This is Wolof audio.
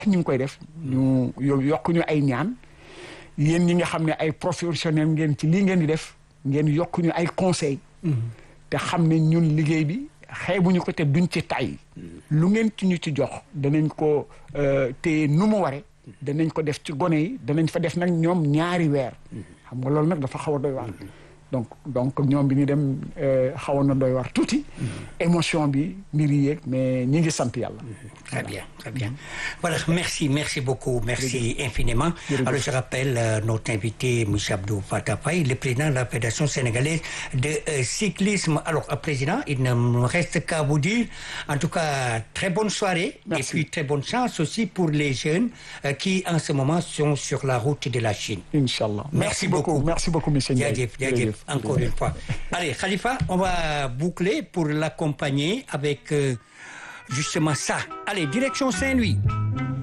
ñu ngi koy def ñu yokk ñu ay ñaan yéen ñi nga xam ne ay professionnel ngeen ci lii ngeen di def ngeen yokk ñu ay conseil te xam ne ñun liggéey bi xeebuñu ko te duñ ci tay lu ngeen ci ñu ci jox danañ ko téye nu mu ware danañ ko def ci gone yi danañ fa def nag ñoom ñaari weer xam nga loolu nag dafa xaw a doy waar donc donc ñoom bi ñu dem xawoon na doy war tuuti émotion bi mbir yi yeeg mais ñi ngi sant yàlla très bien très bien voilà merci merci beaucoup merci infiniment alors je rappelle euh, notre invité monsieur Abdou Fatah Faye le président de la fédération sénégalaise de euh, cyclisme alors euh, président il ne me reste qu'à vous dire en tout cas très bonne soirée Merci. et puis très bonne chance aussi pour les jeunes qui en ce moment sont sur la route de la Chine inchallah Merci beaucoup. merci beaucoup monsieur Ndiaye Jaajëf jaajëf encore une fois allez Khalifa on va boucler pour l'accompagner avec euh, justement ça allez direction Saint-Louis